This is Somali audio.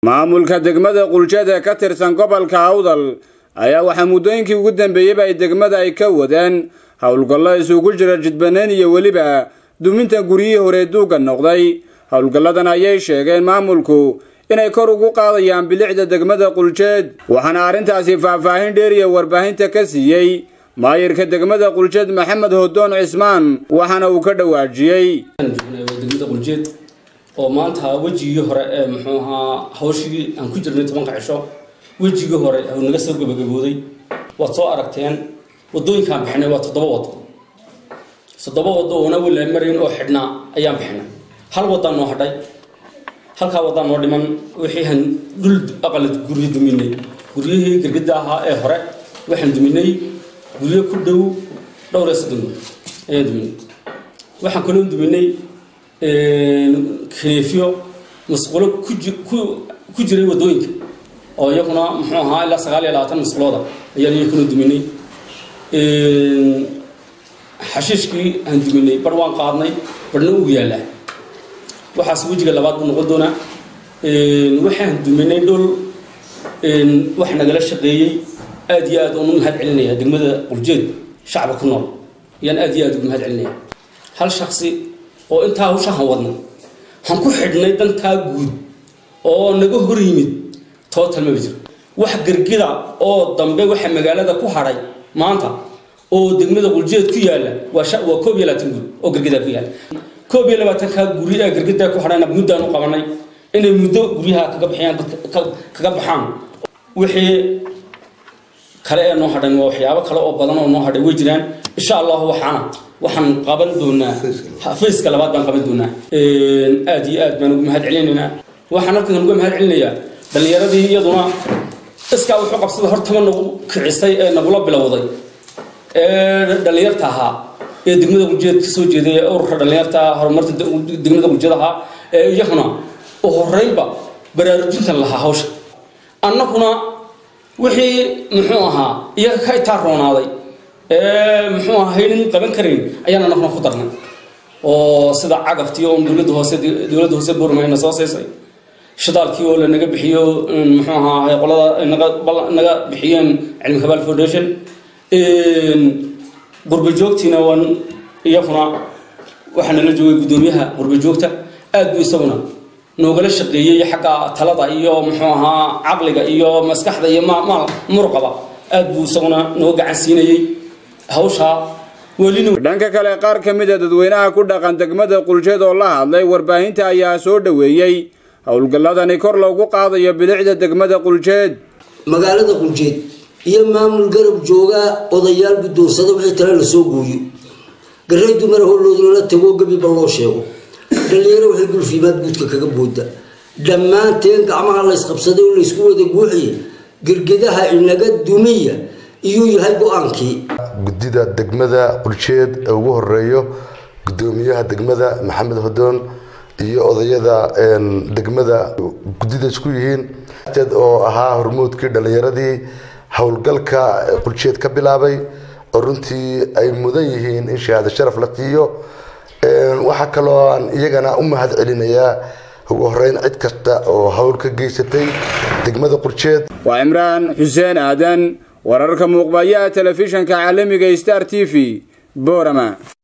maamulka degmada quljeed ee ka tirsan gobolka awdal ayaa waxaa muddooyinkii ugu dambeeyeyba ay degmada ay ka wadeen howlgallo isugu jira jidbaneen iyo weliba duminta guryihii hore duugga noqday howlgalladan ayay sheegeen maamulku inay kor ugu qaadayaan bilicda degmada quljeed waxaana arrintaasi faahfaahin dheeriya warbaahinta ka siiyey maayirka degmada quljeed maxamed hodoon cismaan waxaana uu ka dhawaajiyey degmada quljeed oo maanta wejigii hore ee muxuu ahaa hawshii aan ku jirnay tobanka cisho wejigii hore uu naga soo gabagabooday waad soo aragteen wadooyinkaan bixinay waa toddoba wado toddoba wado oona wala marayn oo xidhnaa ayaan bixinay hal wadaan noo hadhay halkaa wadaan noo dhiman wixii aan dhul aqala guryo duminay guryihii gargada ahaa ee hore waxaan duminay guryo ku dhow dhowr iyo soddon ayaan duminay waxaan kaloo duminay kaneefyo masquulo ku jiray wadooyinka oo iyaguna muxuu ahaa ilaa sagaal iyo labaatan masquulooda ayaan iyakuna duminay xashiishkii aan duminay bar waan qaadnay barna uu yaallaa waxaas wejiga labaad buu noqon doonaa waxaan duminay dhul wax nagala shaqeeyey aad iyo aad uunu mahad celinaya degmada quljeed shacba ku nool ayaan aad iyo aad ugu mahad celinaya hal shaksi oo intaa hawshahan wadnay han ku xidhnay dantaa guud oo naga hor yimid tootal maba jiro wax gargida oo dambe waxa magaalada ku hadhay maanta oo degmada quljeed ku yaalla waa koob iyo labaatan guri oo gargidaa ku yaalla koob iyo labaatankaa guri ee gargidaa ku hadhayna muddaan u qabanay inay muddo guryaha kaga bixiyaan kaga baxaan wixii kale ee noo hadhan waa waxyaabo kale oo badan oo noo hadhay way jiraan insha allahu waxaana waxaan qaban doonaa fayska labaad baan qaban doonaa aad iyo aad baan ugu mahad celinaynaa waxaan halkan uga mahad celinayaa dhallinyaradii iyaduna iskaa wuxuu qabsada hortaba nagu kicisay ee nagula bilowday ee dhallinyarta ahaa ee degmada quljeed kasoo jeeday ee ururka dhallinyarta horumarta degmada quljeed ahaa ee iyaguna u horeynba baraarujintan lahaa hawsha annaguna wixii muxuu ahaa iyaga ka itaa roonaaday muxuu ahaa haynan qaban karayn ayaan anaguna ku darnay oo sida cagaftii oo dowladda hoose dowladda hoose burmayna soo siisay shidaalkii oo lanaga bixiyo muxuu ahaa qolada naga naga bixiyeen cilmi kabaal foundation qurba joogtiina waan iyaguna waxaa nala joogay guddoomiyaha qurba joogta aad buu isaguna noogala shaqeeyey xagga talada iyo muxuu ahaa caqliga iyo maskaxda iyo maal muruqaba aad buu isaguna noo gacan siinayey hawshaa dhanka kale qaar ka mid a dadweynaha ku dhaqan degmada quljeed oo la hadlay warbaahinta ayaa soo dhoweeyey howlgalladani kor loogu qaadayo bilicda degmada quljeed magaalada quljeed iyo maamul garab joogaa odayaal guddoonsada wixii tale lasoo gooyo garay dumar howlooda lala tago gebiba loo sheego dhallinyaro waxay gulfiimaad guudka kaga booda dhammaanteen gacmaha laysqabsaday oo laysku wada guuxiya gergedaha inaga dumiya iyuu yahay go-aankii guddida degmada quljeed ee ugu horeeyo guddoomiyaha degmada maxamed hodoon iyo odayada degmada guddida isku yihiin oo ahaa hormuudkii dhallinyaradii howlgalka quljeed ka bilaabay oo runtii ay mudan yihiin in shahaado sharaf la siiyo waxaa kaloo aan iyagana u mahad celinayaa ugu horeyn cid kasta oo hawl ka geysatay degmada quljeed waa cimraan xuseen aadan wararka muuqbayaha telefishanka caalamiga star t v boorama